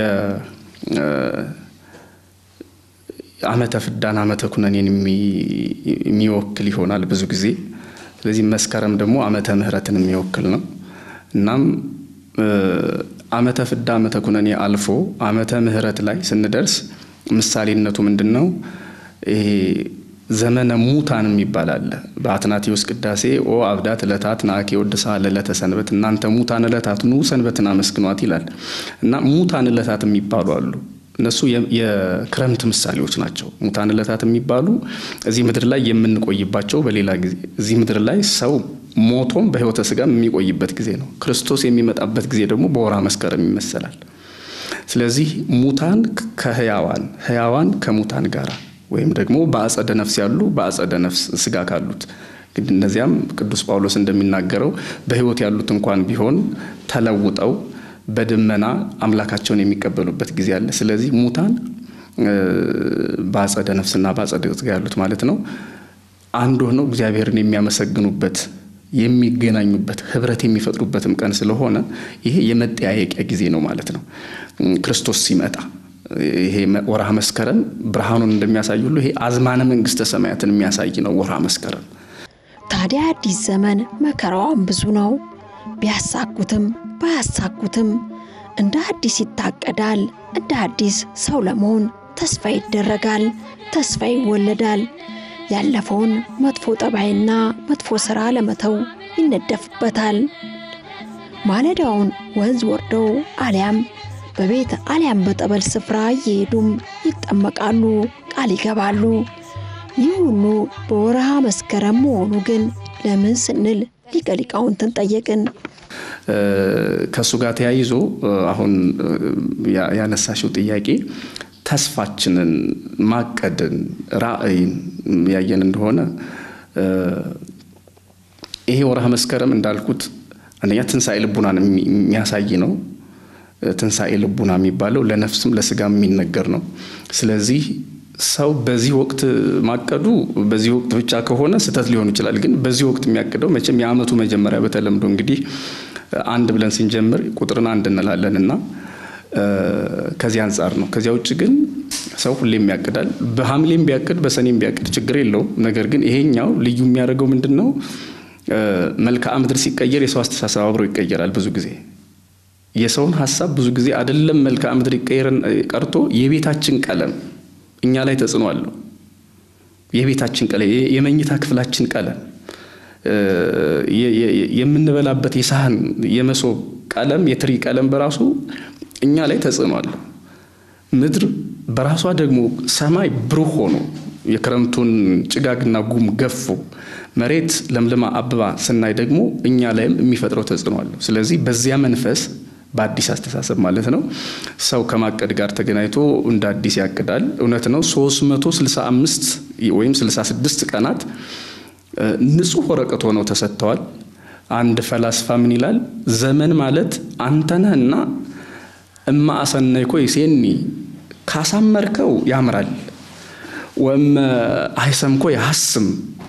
ዓመተ ፍዳን ዓመተ ኩነኔን የሚወክል ይሆናል ብዙ ጊዜ። ስለዚህ መስከረም ደግሞ ዓመተ ምሕረትን የሚወክል ነው። እናም ዓመተ ፍዳ ዓመተ ኩነኔ አልፎ ዓመተ ምሕረት ላይ ስንደርስ ምሳሌነቱ ምንድን ነው? ይሄ ዘመነ ሙታን የሚባል አለ። በአትናቴዎስ ቅዳሴ ኦ አብዳት ዕለታት ናአኬ ወድሳ ለዕለተ ሰንበት፣ እናንተ ሙታን ዕለታት ኑ ሰንበትን አመስግኗት ይላል እና ሙታን ዕለታት የሚባሉ አሉ። እነሱ የክረምት ምሳሌዎች ናቸው። ሙታን ዕለታት የሚባሉ እዚህ ምድር ላይ የምንቆይባቸው፣ በሌላ ጊዜ እዚህ ምድር ላይ ሰው ሞቶም በሕይወተ ሥጋም የሚቆይበት ጊዜ ነው። ክርስቶስ የሚመጣበት ጊዜ ደግሞ በወርሃ መስከረም ይመሰላል። ስለዚህ ሙታን ከህያዋን ህያዋን ከሙታን ጋር ወይም ደግሞ በአጸደ ነፍስ ያሉ በአጸደ ነፍስ ስጋ ካሉት እንግዲህ እነዚያም ቅዱስ ጳውሎስ እንደሚናገረው በሕይወት ያሉት እንኳን ቢሆን ተለውጠው በደመና አምላካቸውን የሚቀበሉበት ጊዜ አለ። ስለዚህ ሙታን በአጸደ ነፍስና በአጸደ ስጋ ያሉት ማለት ነው አንድ ሆነው እግዚአብሔርን የሚያመሰግኑበት የሚገናኙበት ህብረት የሚፈጥሩበትም ቀን ስለሆነ ይሄ የመጠያየቂያ ጊዜ ነው ማለት ነው። ክርስቶስ ሲመጣ ይሄ ወርሃ መስከረም ብርሃኑን እንደሚያሳይ ሁሉ ይሄ አዝማነ መንግስተ ሰማያትን የሚያሳይ ነው ወርሃ መስከረም። ታዲያ አዲስ ዘመን መከራዋን ብዙ ነው። ቢያሳኩትም ባያሳኩትም እንደ አዲስ ይታቀዳል። እንደ አዲስ ሰው ለመሆን ተስፋ ይደረጋል፣ ተስፋ ይወለዳል። ያለፈውን መጥፎ ጠባይና መጥፎ ሥራ ለመተው ይነደፍበታል። ማለዳውን ወንዝ ወርደው አሊያም በቤት አሊያም በጠበል ስፍራ እየሄዱም ይጠመቃሉ፣ ቃል ይገባሉ። ይህ ሁሉ በወርሃ መስከረም መሆኑ ግን ለምን ስንል ሊቀ ሊቃውንትን ጠየቅን። ከእሱ ጋር ተያይዞ አሁን ያነሳሽው ጥያቄ ተስፋችንን ማቀድን ራዕይን ያየን እንደሆነ ይሄ ወርሃ መስከረም እንዳልኩት አንደኛ ትንሣኤ ልቡናን የሚያሳይ ነው። ትንሣኤ ልቡና የሚባለው ለነፍስም ለስጋም የሚነገር ነው። ስለዚህ ሰው በዚህ ወቅት ማቀዱ በዚህ ወቅት ብቻ ከሆነ ስህተት ሊሆን ይችላል። ግን በዚህ ወቅት የሚያቅደው መቼም የዓመቱ መጀመሪያ በተለምዶ እንግዲህ አንድ ብለን ስንጀምር ቁጥርን አንድ እንላለን እና ከዚህ አንጻር ነው። ከዚያ ውጭ ግን ሰው ሁሌም ያቅዳል። በሐምሌም ቢያቅድ በሰኔም ቢያቅድ ችግር የለውም። ነገር ግን ይሄኛው ልዩ የሚያደርገው ምንድን ነው? መልክዓ ምድር ሲቀየር የሰው አስተሳሰብ አብሮ ይቀየራል። ብዙ ጊዜ የሰውን ሀሳብ ብዙ ጊዜ አይደለም መልክዓ ምድር ይቀየርን ቀርቶ የቤታችን ቀለም እኛ ላይ ተጽዕኖ አለው። የቤታችን ቀለም፣ የመኝታ ክፍላችን ቀለም፣ የምንበላበት የሳህን የመሶብ ቀለም፣ የትሪ ቀለም በራሱ እኛ ላይ ተጽዕኖ አለው። ምድር በራሷ ደግሞ ሰማይ ብሩህ ሆኖ የክረምቱን ጭጋግና ጉም ገፎ መሬት ለምልማ አበባ ስናይ ደግሞ እኛ ላይም የሚፈጥረው ተጽዕኖ አለው። ስለዚህ በዚያ መንፈስ በአዲስ አስተሳሰብ ማለት ነው ሰው ከማቀድ ጋር ተገናኝቶ እንደ አዲስ ያቅዳል። እውነት ነው 365 ወይም 66 ቀናት ንጹሕ ወረቀት ሆነው ተሰጥተዋል። አንድ ፈላስፋ ምን ይላል? ዘመን ማለት አንተነህና እማ አሰነይኮ ይሴኒ ካሳመርከው ያምራል፣ ወእመ አይሰምኮ ያሐስም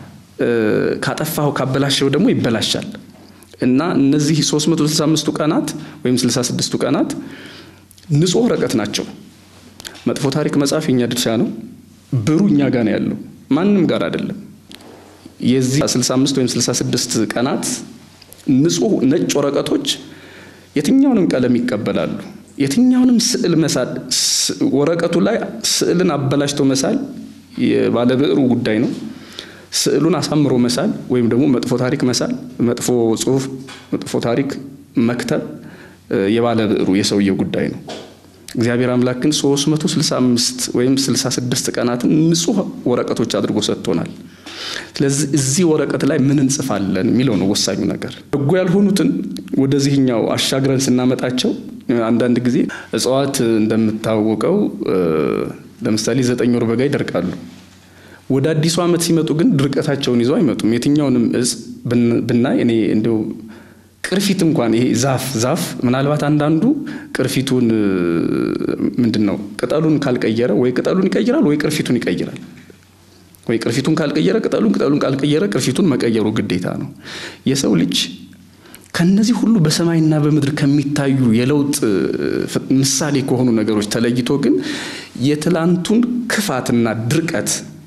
ካጠፋው ካበላሸው ደግሞ ይበላሻል። እና እነዚህ 365ቱ ቀናት ወይም 66ቱ ቀናት ንጹሕ ወረቀት ናቸው። መጥፎ ታሪክ መጻፍ የኛ ድርሻ ነው። ብሩ እኛ ጋር ነው ያለው፣ ማንም ጋር አይደለም። የዚህ 65 ወይም 66 ቀናት ንጹሕ ነጭ ወረቀቶች የትኛውንም ቀለም ይቀበላሉ። የትኛውንም ስዕል መሳል ወረቀቱ ላይ ስዕልን አበላሽቶ መሳል የባለብዕሩ ጉዳይ ነው። ስዕሉን አሳምሮ መሳል ወይም ደግሞ መጥፎ ታሪክ መሳል፣ መጥፎ ጽሑፍ፣ መጥፎ ታሪክ መክተብ የባለ ብዕሩ የሰውየው ጉዳይ ነው። እግዚአብሔር አምላክ ግን 365 ወይም 66 ቀናትን ንጹሕ ወረቀቶች አድርጎ ሰጥቶናል። ስለዚህ እዚህ ወረቀት ላይ ምን እንጽፋለን የሚለው ነው ወሳኙ ነገር። በጎ ያልሆኑትን ወደዚህኛው አሻግረን ስናመጣቸው አንዳንድ ጊዜ እጽዋት እንደምታወቀው ለምሳሌ ዘጠኝ ወር በጋ ይደርቃሉ። ወደ አዲሱ ዓመት ሲመጡ ግን ድርቀታቸውን ይዘው አይመጡም። የትኛውንም እጽ ብናይ እኔ እንዲያው ቅርፊት እንኳን ይሄ ዛፍ ዛፍ ምናልባት አንዳንዱ ቅርፊቱን ምንድን ነው ቅጠሉን ካልቀየረ ወይ ቅጠሉን ይቀይራል ወይ ቅርፊቱን ይቀይራል። ወይ ቅርፊቱን ካልቀየረ ቅጠሉን ቅጠሉን ካልቀየረ ቅርፊቱን መቀየሩ ግዴታ ነው። የሰው ልጅ ከነዚህ ሁሉ በሰማይና በምድር ከሚታዩ የለውጥ ምሳሌ ከሆኑ ነገሮች ተለይቶ ግን የትላንቱን ክፋትና ድርቀት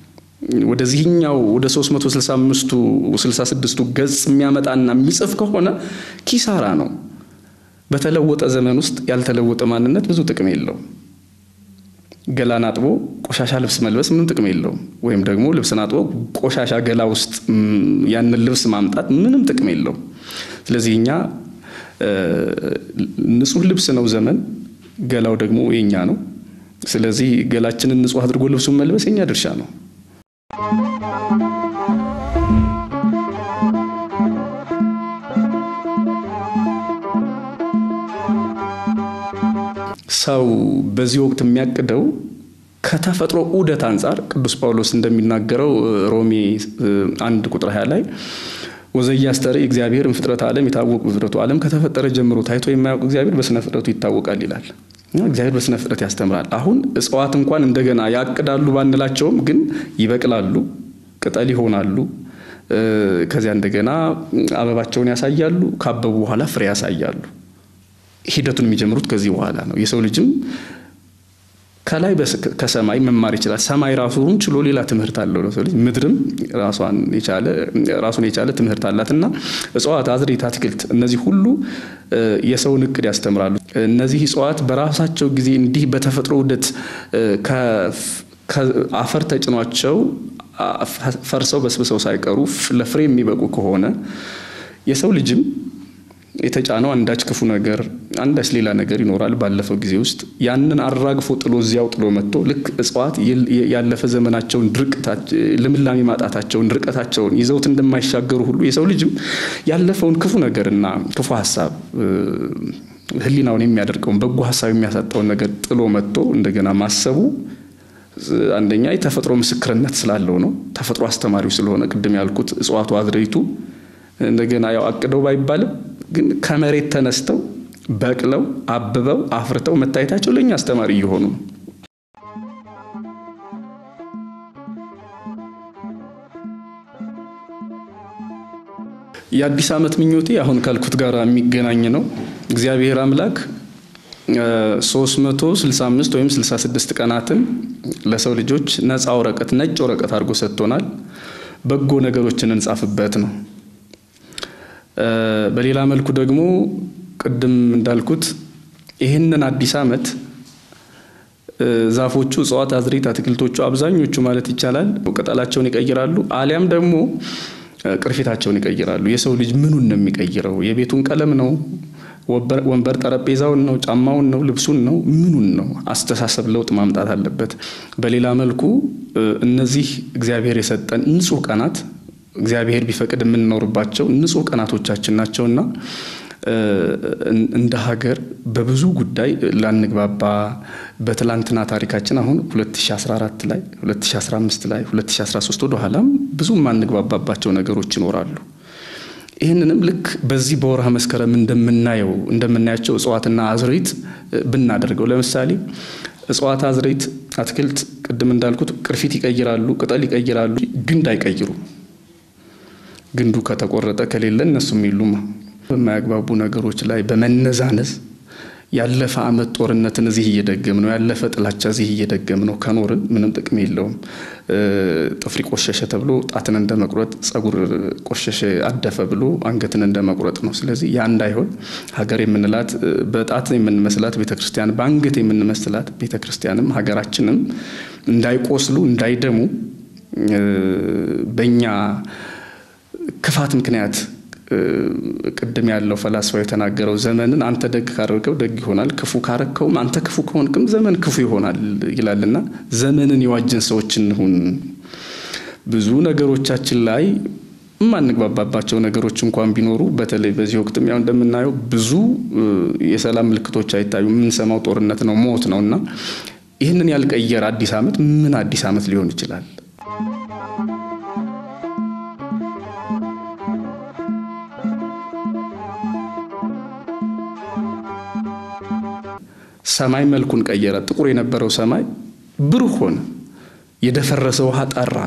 ወደዚህኛው ወደ 365ቱ 66ቱ ገጽ የሚያመጣና የሚጽፍ ከሆነ ኪሳራ ነው። በተለወጠ ዘመን ውስጥ ያልተለወጠ ማንነት ብዙ ጥቅም የለውም። ገላን አጥቦ ቆሻሻ ልብስ መልበስ ምንም ጥቅም የለውም። ወይም ደግሞ ልብስን አጥቦ ቆሻሻ ገላ ውስጥ ያንን ልብስ ማምጣት ምንም ጥቅም የለውም። ስለዚህ እኛ ንጹህ ልብስ ነው ዘመን፣ ገላው ደግሞ የኛ ነው። ስለዚህ ገላችንን ንጹህ አድርጎ ልብሱን መልበስ የኛ ድርሻ ነው። ሰው በዚህ ወቅት የሚያቅደው ከተፈጥሮ ዑደት አንጻር ቅዱስ ጳውሎስ እንደሚናገረው ሮሜ አንድ ቁጥር ሀያ ላይ ወዘያስተርኢ እግዚአብሔር ፍጥረት ዓለም የታወቁ ፍጥረቱ ዓለም ከተፈጠረ ጀምሮ ታይቶ የማያውቅ እግዚአብሔር በስነ ፍጥረቱ ይታወቃል ይላል። እግዚአብሔር በስነ ፍጥረት ያስተምራል። አሁን እጽዋት እንኳን እንደገና ያቅዳሉ ባንላቸውም ግን ይበቅላሉ፣ ቅጠል ይሆናሉ። ከዚያ እንደገና አበባቸውን ያሳያሉ። ካበቡ በኋላ ፍሬ ያሳያሉ። ሂደቱን የሚጀምሩት ከዚህ በኋላ ነው። የሰው ልጅም ከላይ ከሰማይ መማር ይችላል። ሰማይ ራሱን ችሎ ሌላ ትምህርት አለው ለሰው ልጅ። ምድርም ራሷን የቻለ ራሱን የቻለ ትምህርት አላት እና እጽዋት፣ አዝርዕት፣ አትክልት እነዚህ ሁሉ የሰውን እቅድ ያስተምራሉ። እነዚህ እጽዋት በራሳቸው ጊዜ እንዲህ በተፈጥሮ ውደት አፈር ተጭኗቸው ፈርሰው በስብሰው ሳይቀሩ ለፍሬ የሚበቁ ከሆነ የሰው ልጅም የተጫነው አንዳች ክፉ ነገር አንዳች ሌላ ነገር ይኖራል። ባለፈው ጊዜ ውስጥ ያንን አራግፎ ጥሎ እዚያው ጥሎ መጥቶ ልክ እጽዋት ያለፈ ዘመናቸውን ልምላሜ ማጣታቸውን ድርቀታቸውን ይዘውት እንደማይሻገሩ ሁሉ የሰው ልጅም ያለፈውን ክፉ ነገርና ክፉ ሀሳብ ሕሊናውን የሚያደርገውን በጎ ሀሳብ የሚያሳጣውን ነገር ጥሎ መጥቶ እንደገና ማሰቡ አንደኛ የተፈጥሮ ምስክርነት ስላለው ነው። ተፈጥሮ አስተማሪው ስለሆነ ቅድም ያልኩት እጽዋቱ አዝርዕቱ እንደገና ያው አቅደው ባይባልም ግን ከመሬት ተነስተው በቅለው አብበው አፍርተው መታየታቸው ለእኛ አስተማሪ እየሆኑ ነው። የአዲስ ዓመት ምኞቴ አሁን ካልኩት ጋር የሚገናኝ ነው። እግዚአብሔር አምላክ 365 ወይም 66 ቀናትን ለሰው ልጆች ነፃ ወረቀት ነጭ ወረቀት አድርጎ ሰጥቶናል። በጎ ነገሮችን እንጻፍበት ነው። በሌላ መልኩ ደግሞ ቅድም እንዳልኩት ይህንን አዲስ ዓመት ዛፎቹ፣ እጽዋት፣ አዝርዕት፣ አትክልቶቹ አብዛኞቹ ማለት ይቻላል ቅጠላቸውን ይቀይራሉ፣ አሊያም ደግሞ ቅርፊታቸውን ይቀይራሉ። የሰው ልጅ ምኑን ነው የሚቀይረው? የቤቱን ቀለም ነው? ወንበር ጠረጴዛውን ነው? ጫማውን ነው? ልብሱን ነው? ምኑን ነው? አስተሳሰብ ለውጥ ማምጣት አለበት። በሌላ መልኩ እነዚህ እግዚአብሔር የሰጠን ንጹህ ቀናት እግዚአብሔር ቢፈቅድ የምንኖርባቸው ንጹህ ቀናቶቻችን ናቸውና እንደ ሀገር በብዙ ጉዳይ ላንግባባ በትላንትና ታሪካችን አሁን 2014 ላይ 2015 ላይ 2013 ወደ ኋላም ብዙ የማንግባባባቸው ነገሮች ይኖራሉ። ይህንንም ልክ በዚህ በወርሃ መስከረም እንደምናየው እንደምናያቸው እጽዋትና አዝርዕት ብናደርገው ለምሳሌ እጽዋት፣ አዝርዕት፣ አትክልት ቅድም እንዳልኩት ቅርፊት ይቀይራሉ፣ ቅጠል ይቀይራሉ፣ ግንድ አይቀይሩም። ግንዱ ከተቆረጠ ከሌለ እነሱም የሉም። በማያግባቡ ነገሮች ላይ በመነዛነዝ ያለፈ ዓመት ጦርነትን እዚህ እየደገም ነው፣ ያለፈ ጥላቻ እዚህ እየደገም ነው ከኖርን ምንም ጥቅም የለውም። ጥፍሪ ቆሸሸ ተብሎ ጣትን እንደ መቁረጥ፣ ጸጉር ቆሸሸ አደፈ ብሎ አንገትን እንደ መቁረጥ ነው። ስለዚህ ያ እንዳይሆን ሀገር የምንላት በጣት የምንመስላት ቤተክርስቲያን፣ በአንገት የምንመስላት ቤተክርስቲያንም ሀገራችንም እንዳይቆስሉ እንዳይደሙ በእኛ ክፋት ምክንያት ቅድም ያለው ፈላስፋው የተናገረው ዘመንን አንተ ደግ ካደረገው ደግ ይሆናል፣ ክፉ ካረከውም አንተ ክፉ ከሆንክም ዘመን ክፉ ይሆናል ይላልና ዘመንን የዋጅን ሰዎች እንሁን። ብዙ ነገሮቻችን ላይ የማንግባባባቸው ነገሮች እንኳን ቢኖሩ በተለይ በዚህ ወቅትም ያው እንደምናየው ብዙ የሰላም ምልክቶች አይታዩ። የምንሰማው ጦርነት ነው፣ ሞት ነው እና ይህንን ያልቀየረ አዲስ ዓመት ምን አዲስ ዓመት ሊሆን ይችላል? ሰማይ መልኩን ቀየረ። ጥቁር የነበረው ሰማይ ብሩህ ሆነ። የደፈረሰ ውሃ ጠራ።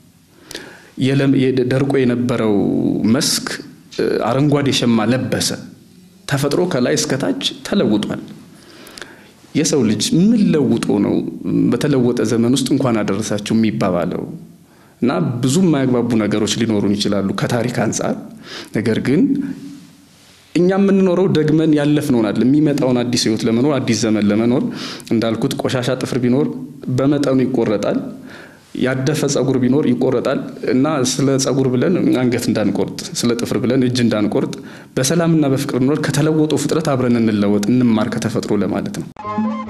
ደርቆ የነበረው መስክ አረንጓዴ ሸማ ለበሰ። ተፈጥሮ ከላይ እስከታች ተለውጧል። የሰው ልጅ ምን ለውጦ ነው በተለወጠ ዘመን ውስጥ እንኳን አደረሳችሁ የሚባባለው? እና ብዙ የማያግባቡ ነገሮች ሊኖሩን ይችላሉ ከታሪክ አንጻር። ነገር ግን እኛ የምንኖረው ደግመን ያለፍነውን አይደለም፣ የሚመጣውን አዲስ ህይወት ለመኖር አዲስ ዘመን ለመኖር እንዳልኩት ቆሻሻ ጥፍር ቢኖር በመጠኑ ይቆረጣል። ያደፈ ጸጉር ቢኖር ይቆረጣል እና ስለ ጸጉር ብለን አንገት እንዳንቆርጥ፣ ስለ ጥፍር ብለን እጅ እንዳንቆርጥ፣ በሰላምና በፍቅር ኖር ከተለወጡ ፍጥረት አብረን እንለወጥ፣ እንማር ከተፈጥሮ ለማለት ነው።